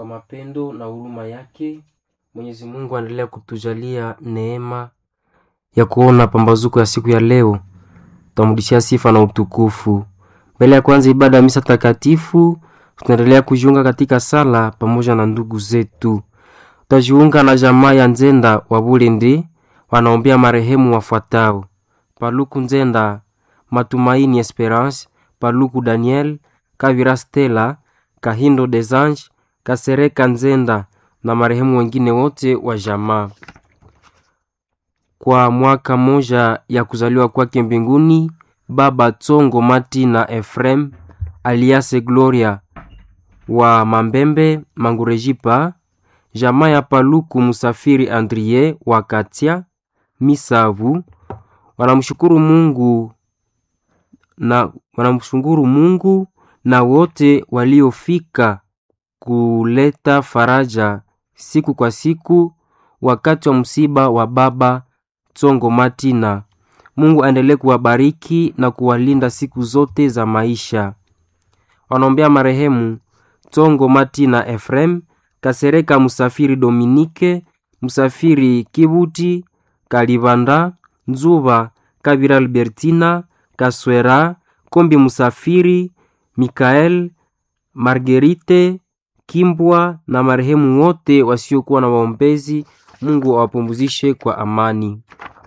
mapendo na huruma yake Mwenyezi Mungu aendelea kutujalia neema ya kuona pambazuko ya siku ya leo. Tutamrudishia sifa na utukufu. Mbele ya kwanza ibada ya misa takatifu, tunaendelea kujiunga katika sala pamoja na ndugu zetu. Tutajiunga na jamaa ya Nzenda wa Bulende, wanaombea marehemu wafuatao: Paluku Nzenda, Matumaini Esperance, Paluku Daniel, Kavira Stella, Kahindo Desange, Kasereka Nzenda na marehemu wengine wote wa jamaa. Kwa mwaka moja ya kuzaliwa kwake mbinguni, Baba Tsongo Mati na Efrem aliase Gloria wa Mambembe Mangurejipa, jamaa ya Paluku Musafiri Andrie wa Katia Misavu wanamshukuru Mungu na wanamshukuru Mungu na wote waliofika kuleta faraja siku kwa siku wakati wa msiba wa baba Tsongo Matina. Mungu aendelee kuwabariki na kuwalinda siku zote za maisha. Wanaombea marehemu Tsongo Matina Efrem, Kasereka Musafiri Dominike, Musafiri Kibuti, Kalibanda, Nzuba, Kabira Albertina, Kaswera, Kombi Musafiri, Mikael, Margerite, Kimbwa na marehemu wote wasiokuwa na waombezi. Mungu awapumzishe kwa amani.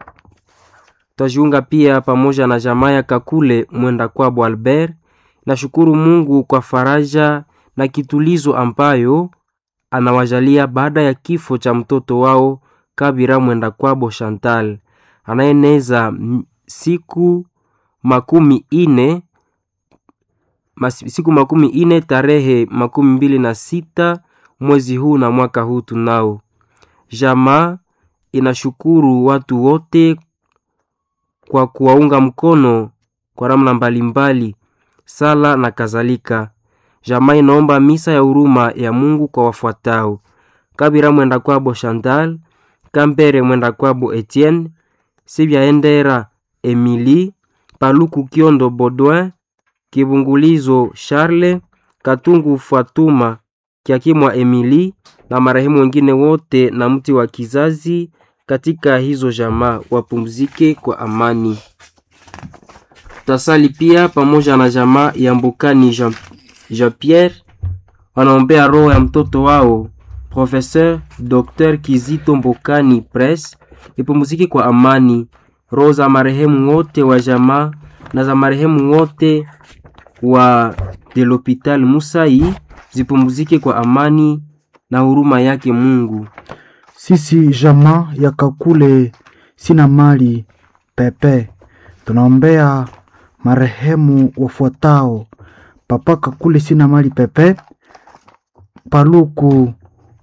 Tutajiunga pia pamoja na jamaa ya Kakule mwenda kwabo Albert. Nashukuru Mungu kwa faraja na kitulizo ambayo anawajalia baada ya kifo cha mtoto wao Kabira mwenda kwabo Chantal anayeneza siku makumi ine mas, siku makumi ine tarehe makumi mbili na sita mwezi huu na mwaka huu tunao. Jamaa inashukuru watu wote kwa kuwaunga mkono kwa namna mbalimbali, sala na kadhalika. Jamaa inaomba misa ya huruma ya Mungu kwa wafuatao: Kabira mwenda kwabo Chantal, Kambere mwenda kwabo Etienne, Sibyaendera Emily, Paluku Kiondo Baudouin, Kibungulizo Charles, Katungu Fatuma, Kiakimwa Emily na marehemu wengine wote na mti wa kizazi katika hizo jamaa wapumzike kwa amani. Tasali pia pamoja na jamaa ya Mbukani Jean, Jean Pierre wanaombea roho ya mtoto wao Professeur Dr. Kizito Mbukani Press ipumzike kwa amani. Roho za marehemu wote wa jamaa na za marehemu wote wa de l'Hopital Musai zipumzike kwa amani na huruma yake Mungu. Sisi jamaa ya Kakule sina mali pepe, tunaombea marehemu wafuatao: Papa Kakule sina mali pepe, Paluku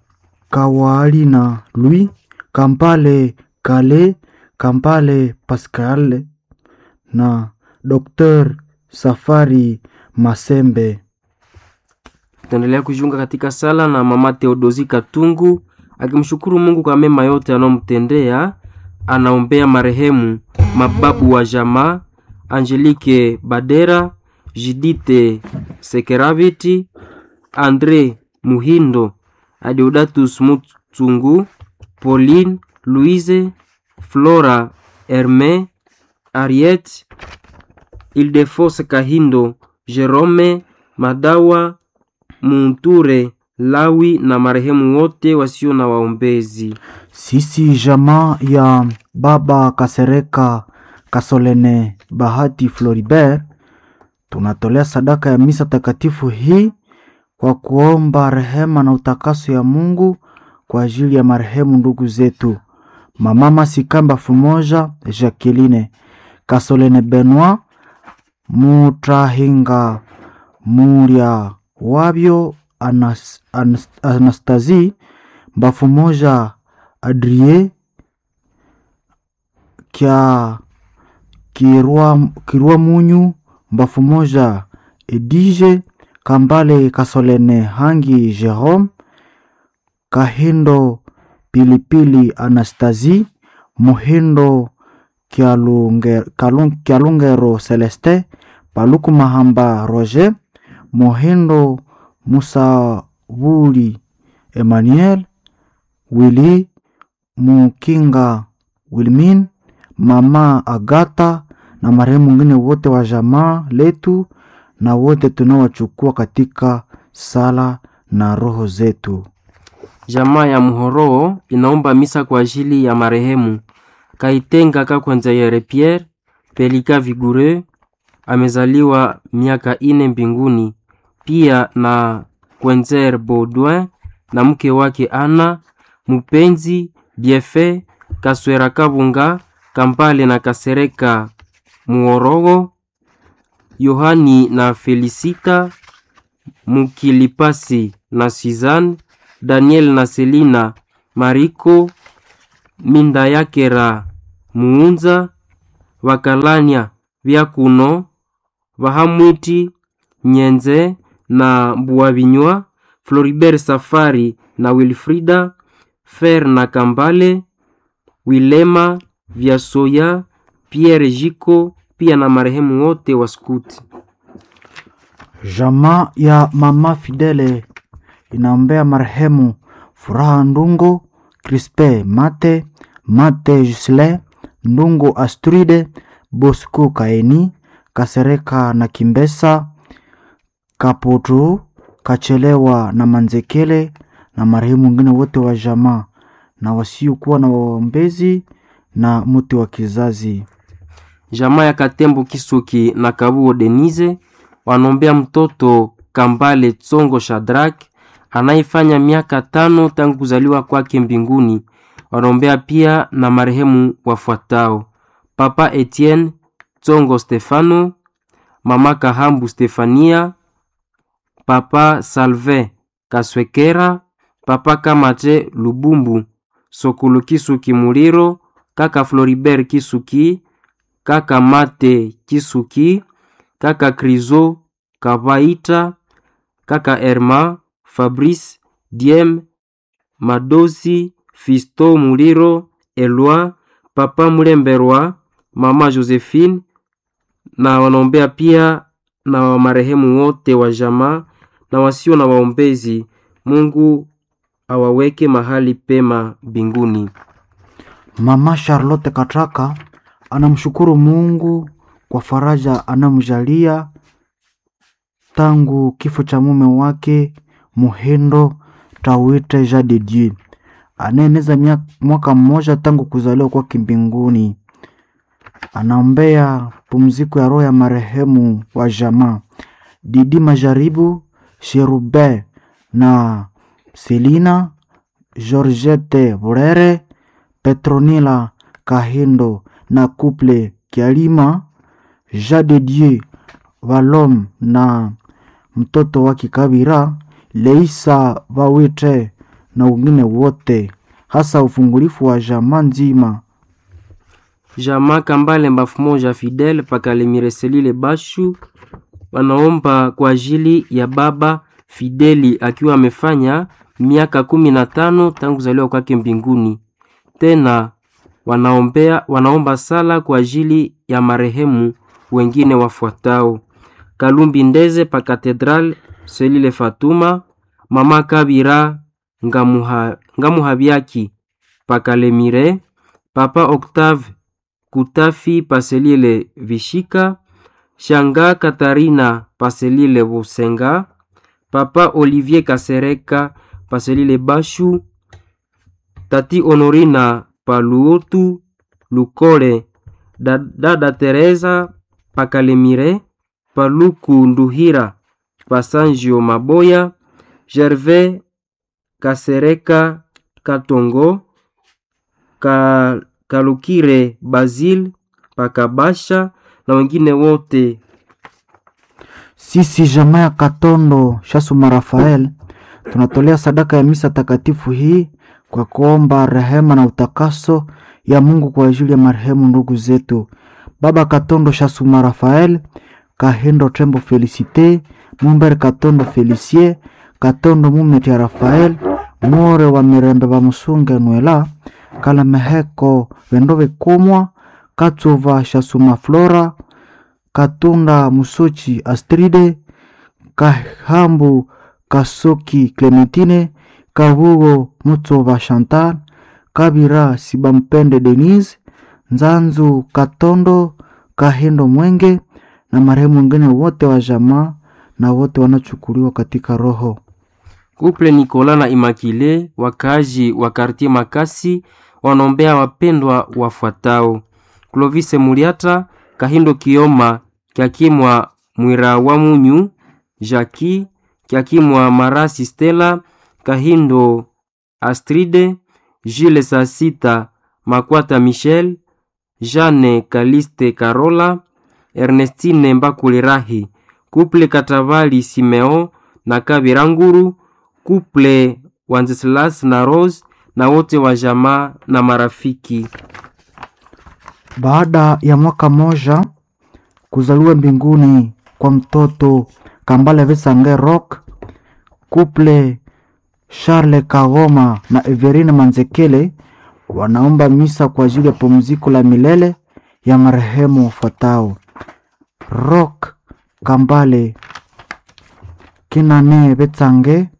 Kawalina Louis, Kampale Kale, Kampale Pascal na Dr. Safari Masembe. Tutaendelea kujiunga katika sala na mama Theodosi Katungu akimshukuru Mungu kwa mema yote anayomtendea. Anaombea marehemu mababu wa jamaa Angelique Badera, Jidite Sekeraviti, Andre Muhindo, Adeodatus Mutsungu, Pauline Louise, Flora Herme, Ariette Ildefose Kahindo, Jerome Madawa Munture Lawi na marehemu wote wasio na waombezi. Sisi jamaa ya baba Kasereka Kasolene Bahati Floribert tunatolea sadaka ya misa takatifu hii kwa kuomba rehema na utakaso ya Mungu kwa ajili ya marehemu ndugu zetu mama Masikamba Fumoja Jacqueline Kasolene Benoit Mutrahinga Muria wabyo Anas, Anas, Anastasie Mbafu moja Adrie kya kirwa, kirwa munyu Mbafu moja Edige Kambale Kasolene Hangi Jerome Kahindo Pilipili Anastasie Muhindo Kyalungero, Kyalungero Celeste Paluku Mahamba Roger Mohindo Musavuli Emmanuel Willy Mukinga Wilmin, mama Agata na marehemu wengine wote wa jamaa letu na wote tunaowachukua katika sala na roho zetu. Jamaa ya Muhoroo inaomba misa kwa ajili ya marehemu Kaitenga Kakwenza Yere Pierre Pelika Vigure, amezaliwa miaka ine mbinguni, pia na Kwenzer Baudouin na mke wake Ana Mupenzi Biefe Kaswera Kabunga Kampale na Kasereka Muorogo Yohani na Felisita Mukilipasi na Suzanne Daniel na Selina Mariko Minda yakera Muunza Vakalania Vyakuno Vahamwiti Nyenze na Mbuavinywa Floribert Safari na Wilfrida Fer na Kambale Wilema Vyasoya Pierre Jiko pia na marehemu wote wa skuti. Jamaa ya mama Fidele inaombea marehemu Furaha Ndungo, Crispe Mate, Mate Jusle, Ndungo Astride, Bosco Kaeni, Kasereka na Kimbesa, Kaputu, Kachelewa na Manzekele na marehemu wengine wote wa jamaa na wasiokuwa na waombezi na mti wa kizazi. Jamaa ya Katembo Kisuki na Kabuo Denise wanombea mtoto Kambale Tsongo Shadrak anayefanya miaka tano tangu kuzaliwa kwake mbinguni. Wanaombea pia na marehemu wafuatao: Papa Etienne Tsongo Stefano, Mama Kahambu Stefania, Papa Salve Kaswekera, Papa Kamate Lubumbu, Sokolo Kisuki Muliro, Kaka Floribert Kisuki, Kaka Mate Kisuki, Kaka Krizo Kabaita, Kaka Herma Fabrice Diem Madosi Fisto Muliro Elwa Papa Mulemberwa Mama Josephine na wanaombea pia na marehemu wote wa jamaa na wasio na waombezi. Mungu awaweke mahali pema mbinguni. Mama Charlotte Katraka anamshukuru Mungu kwa faraja anamjalia tangu kifo cha mume wake Muhindo Tawite Jean de Dieu anaeneza mia- mwaka mmoja tangu kuzaliwa kwake mbinguni. Anaombea pumziko ya roho ya marehemu wa jamaa Didi Majaribu Sherube na Selina Georgette Burere Petronila Kahindo na Couple Kialima Jean de Dieu Valom na mtoto wake Kabira Leisa Vawite na wengine wote, hasa ufungulifu wa jamaa nzima. Jamaa Kambale mbafu moja Fidel Pakalemire Selile Bashu wanaomba kwa ajili ya baba Fideli akiwa amefanya miaka kumi na tano tangu kuzaliwa kwake mbinguni. Tena wanaombea, wanaomba sala kwa ajili ya marehemu wengine wafuatao: Kalumbi Ndeze pa Katedral Selile Fatuma, Mama Kabira Ngamuha, Ngamuhabiaki pa Kalemire, Papa Octave Kutafi Paselile Vishika, Shanga Katarina Paselile Busenga, Papa Olivier Kasereka Paselile Bashu, Tati Honorina Paluotu Lukole, Da- Dada Teresa Pakalemire, Paluku Nduhira Pasanjio Maboya, Gervais Kasereka Katongo, Ka, Kalukire Basil Pakabasha na wengine wote. Sisi jamaa ya Katondo Shasuma Rafael tunatolea sadaka ya misa takatifu hii kwa kuomba rehema na utakaso ya Mungu kwa ajili ya marehemu ndugu zetu Baba Katondo Shasuma Rafael, Kahindo Tembo Felicite, Mumber Katondo Felicie, Katondo Mumeti ya Rafael, More wa Mirembe wa Musunge Nwela, Kalameheko Vendo Vekumwa, Katsuva Shasuma Flora, Katunda Musochi Astride, Kahambu Kasoki Clementine, Kabugo Mutsoba Chantal, Kabira Sibampende Denise, Nzanzu Katondo, Kahindo Mwenge na marehemu wengine wote wa jamaa na wote wanachukuliwa katika roho. Kuple Nikola na Imakile, wakaaji wa kartie Makasi, wanaombea wapendwa wafuatao: Clovis Muliata, Kahindo Kioma, Kyakimwa Mwira wa Munyu, Jaki Kyakimwa Marasi Stella, Kahindo Astride, Jules Sasita, Makwata Michel, Jeanne Kaliste Karola, Ernestine Mbakulirahi, Kuple Katavali Simeo na Kabiranguru, Kuple Wanceslas na Rose na wote wa jamaa na marafiki. Baada ya mwaka moja kuzaliwa mbinguni kwa mtoto Kambale Vesange Rock, Kuple Charles Kagoma na Everine Manzekele wanaomba misa kwa ajili ya pumziko la milele ya marehemu wafuatao: Rock Kambale Kinane Betsange,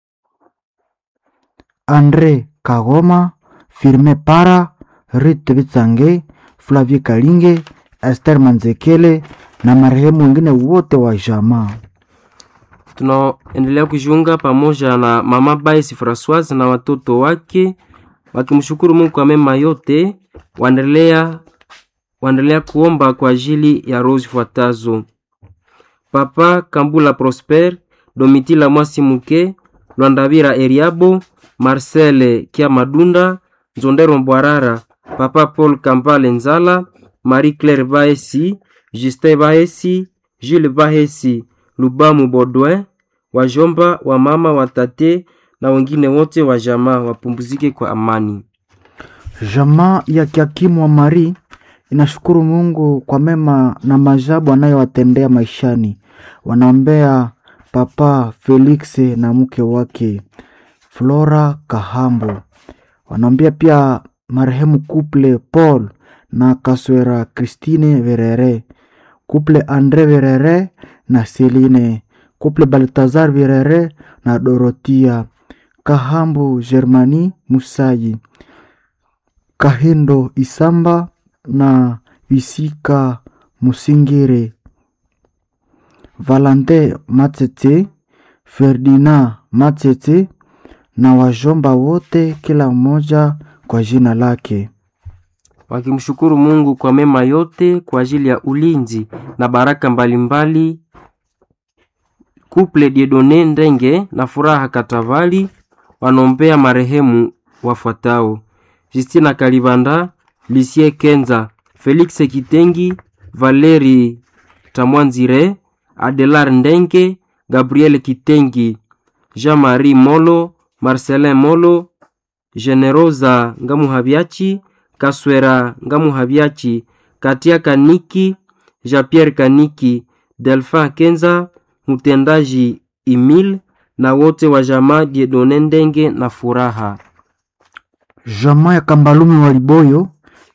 Andre Kagoma, Firme Para, Rite Betsange, Flavie Kalinge, Esther Manzekele na marehemu wengine wote wa jamaa. Tunaendelea kujiunga pamoja na mama Baisi Francoise na watoto wake wakimshukuru Mungu kwa mema yote. Waendelea waendelea kuomba kwa ajili ya roho zifuatazo: Papa Kambula Prosper, Domitila Mwasi Muke, Lwandabira Eriabo, Marcel Kiamadunda, Nzondero Mbwarara, Papa Paul Kambale Nzala, Marie Claire Baesi, Justin Baesi, Jules Bahesi, Lubamu Baudouin, wajomba wa mama watate na wengine wote wa jamaa wapumzike kwa amani. Jamaa ya Kiakimu wa Mari inashukuru Mungu kwa mema na maajabu anayowatendea maishani. Wanaombea Papa Felix na mke wake Flora Kahambo. Wanaombea pia marehemu Kuple Paul na Kaswera Christine Verere, Kuple Andre Verere na Celine, Kuple Baltazar Verere na Dorotia Kahambo, Germani Musayi, Kahindo Isamba na Visika Musingire, Valante Matete, Ferdinand Matete na wajomba wote, kila mmoja kwa jina lake. wakimshukuru Mungu kwa mema yote kwa ajili ya ulinzi na baraka mbalimbali. Kuple Diedone Ndenge na Furaha Katavali wanaombea marehemu wafuatao: Justina Kalibanda, Lisie Kenza, Felix Kitengi, Valeri Tamwanzire, Adelar Ndenge, Gabriel Kitengi, Jean-Marie Molo, Marcelin Molo, Generosa Ngamuhabiachi, Kaswera Ngamuhabiachi, Katia Kaniki, Jean-Pierre Kaniki, Delphin Kenza, mtendaji Emil na wote wa jamaa Diedone Ndenge na Furaha. Jamaa ya Kambalumi wa Liboyo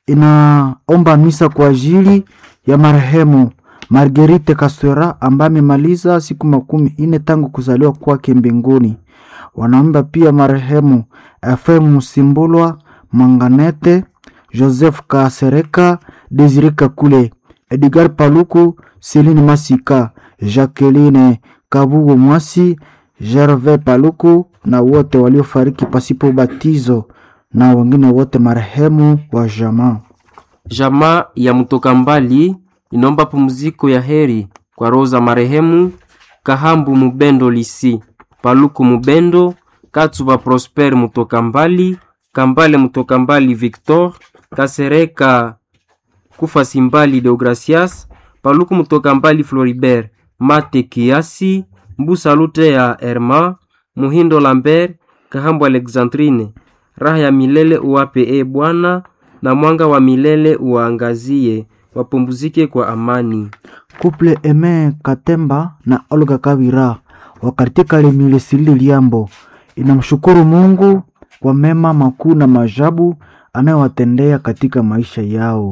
inaomba misa kwa ajili ya marehemu Marguerite Kaswera ambaye amemaliza siku makumi ine tangu kuzaliwa kwake mbinguni. Wanaomba pia marehemu Efrem Musimbulwa Manganete, Joseph Kasereka, Desire Kakule, Edgar Paluku, Celine Masika, Jacqueline Kabugo Mwasi, Gervais Paluku na wote waliofariki pasipo ubatizo na wengine wote marehemu wa jamaa. Jamaa ya mtoka mbali inaomba pumziko ya heri kwa roho za marehemu Kahambu Mubendo Lisi, Paluku Mubendo, Katsuba Prosper mtoka mbali, Kambale mtoka mbali Victor, Kasereka Kufa Simbali Deogracias, Paluku mtoka mbali Floribert, Mate Kiasi, Mbusa Lute ya Herma, Muhindo Lambert, Kahambu Alexandrine. Raha ya milele uwape e Bwana, na mwanga wa milele uwaangazie, wapumzike kwa amani. Kuple Eme Katemba na Olga Kabira wa katika Lemilesili Liambo inamshukuru Mungu kwa mema makuu na maajabu anayowatendea katika maisha yao.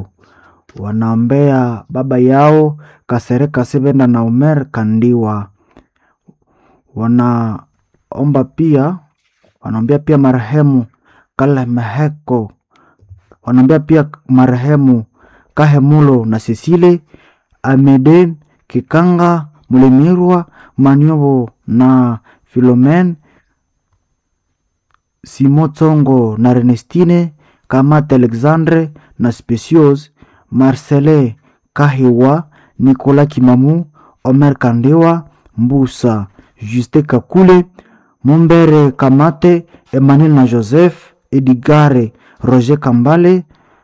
Wanaombea baba yao Kasereka Sevenda na Omer Kandiwa. Wanaomba pia wanaombea pia marehemu Kale Meheko, wanaombea pia marehemu Kahemulo na Sisile Amede Kikanga Mulemirwa Maniobo na Filomen Simo Tsongo na Renestine Kamate Alexandre na Specios Marcele Kahiwa Nicolas Kimamu Omer Kandewa Mbusa Juste Kakule Mumbere Kamate Emmanuel na Joseph Edigare Roger Kambale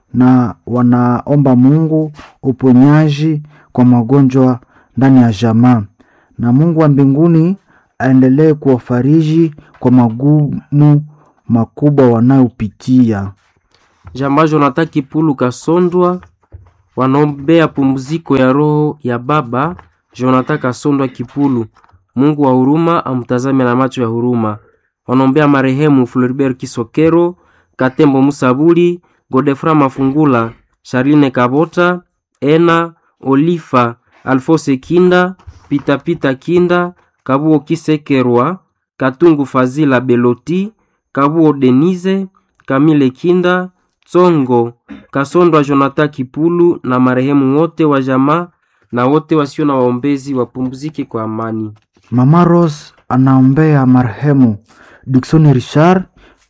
na wanaomba Mungu uponyaji kwa magonjwa ndani ya jamaa, na Mungu wa mbinguni aendelee kuwafariji kwa magumu makubwa wanayopitia. Jamaa Jonathan Kipulu Kasondwa wanaombea pumziko ya roho ya baba Jonathan Kasondwa Kipulu. Mungu wa huruma amtazame na macho ya huruma. Wanaombea marehemu Floribert Kisokero, Katembo Musabuli, Godefra Mafungula, Charline Kabota, Ena Olifa, Alfose Kinda, Pitapita Kinda, Kabuo Kisekerwa, Katungu Fazila Beloti, Kabuo Denise, Kamile Kinda, Tsongo, Kasondwa Jonathan Kipulu na marehemu wote wa jamaa na wote wasio na waombezi wapumzike kwa amani. Mama Rose anaombea marehemu Dickson Richard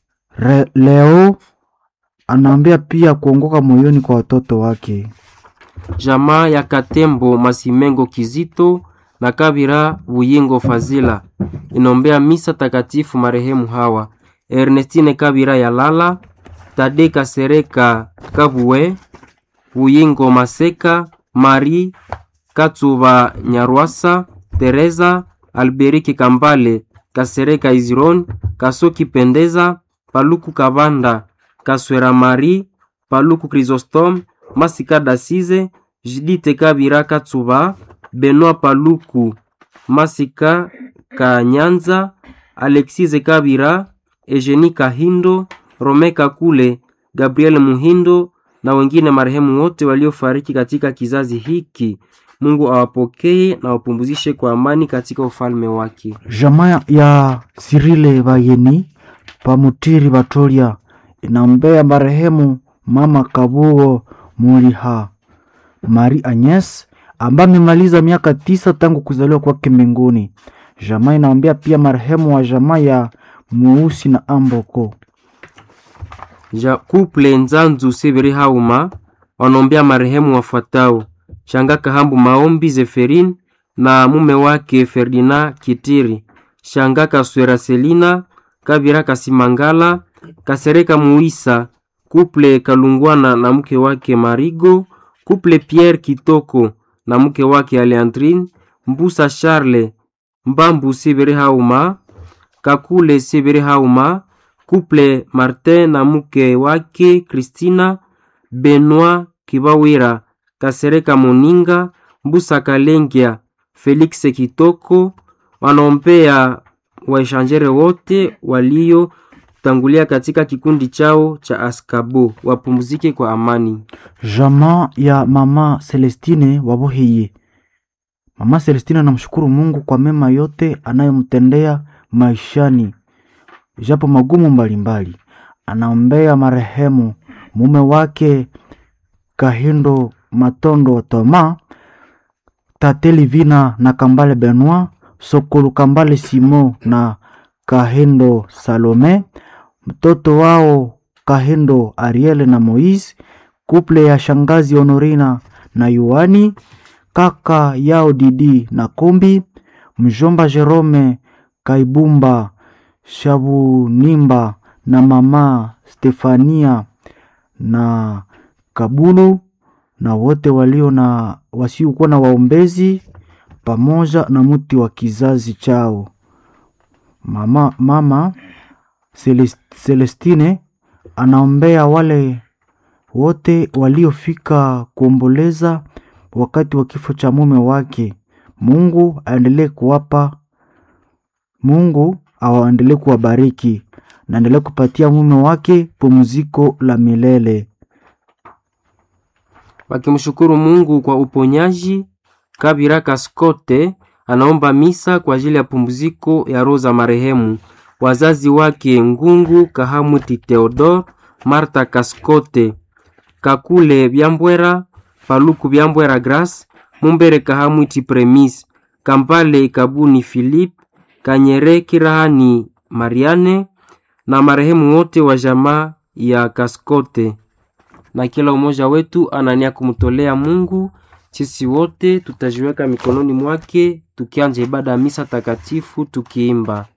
Re, leo anaombea pia kuongoka moyoni kwa watoto wake. Jamaa ya Katembo Masimengo Kizito na Kabira Buyingo Fazila inaombea misa takatifu marehemu hawa Ernestine Kabira Yalala, Tade Kasereka Kabue, Buyingo Maseka, Marie Katsuba Nyarwasa, Teresa Alberiki Kambale, Kasereka Iziron, Kasoki Pendeza, Paluku Kabanda, Kaswera Marie, Paluku Chrysostome, Masika Dasize, Jidite Kabira Katsuba, Benoit Paluku, Masika Kanyanza, Alexise Kabira, Eugenie Kahindo, Rome Kakule, Gabriel Muhindo na wengine marehemu wote waliofariki katika kizazi hiki. Mungu awapokee na wapumzishe kwa amani katika ufalme wake. Jamaa ya Sirile Bayeni Pamutiri Batolia inaombea marehemu mama Kabuo Muliha Mari Agnes ambaye amemaliza miaka tisa tangu kuzaliwa kwake mbinguni. Jamaa inaombea pia marehemu wa jamaa ya Mweusi na Amboko. Ja kuple Nzanzu Seberi Hauma wanaombea marehemu wafuatao: Shanga Kahambu Maombi Zeferin na mume wake Ferdinand Kitiri, Shanga Kaswera Selina Kabira Kasimangala, Kasereka Muisa, kuple Kalungwana na mke wake Marigo, kuple Pierre Kitoko na mke wake Aleandrine, Mbusa Charles Mbambu Seberi Hauma, Kakule Seberi Hauma, kuple Martin na mke wake Christina, Benoit Kibawira, Kasereka Moninga, Mbusa Kalengia, Felix Kitoko, wanaombea waishanjere wote waliotangulia katika kikundi chao cha Askabo wapumzike kwa amani. Jamaa ya mama Celestine Waboheye. Mama Celestine anamshukuru Mungu kwa mema yote anayomtendea maishani, japo magumu mbalimbali. Anaombea marehemu mume wake Kahindo Matondo Toma, Tate Livina na Kambale Benoit, Sokolu Kambale Simo na Kahindo Salome, mtoto wao Kahindo Ariel na Moise, kuple ya shangazi Honorina na Yohani, kaka yao Didi na Kombi, mjomba Jerome Kaibumba Shabunimba na mama Stefania na Kabulu na wote walio na wasiokuwa na waombezi pamoja na mti wa kizazi chao. Mama, mama Celest- Celestine anaombea wale wote waliofika kuomboleza wakati wa kifo cha mume wake. Mungu aendelee kuwapa, Mungu awaendelee kuwabariki na endelee kupatia mume wake pumziko la milele. wakimshukuru Mungu kwa uponyaji. Kabira Kaskote anaomba misa kwa ajili ya pumziko ya roho za marehemu wazazi wake Ngungu Kahamwiti Theodore, Marta Kaskote, Kakule Byambwera, Paluku Byambwera Grace, Mumbere Kahamwiti Premise, Kampale Kabuni Philippe, Kanyere Kirahani Mariane na marehemu wote wa jamaa ya Kaskote. Na kila umoja wetu anania kumtolea Mungu. Sisi wote tutajiweka mikononi mwake tukianja ibada ya misa takatifu tukiimba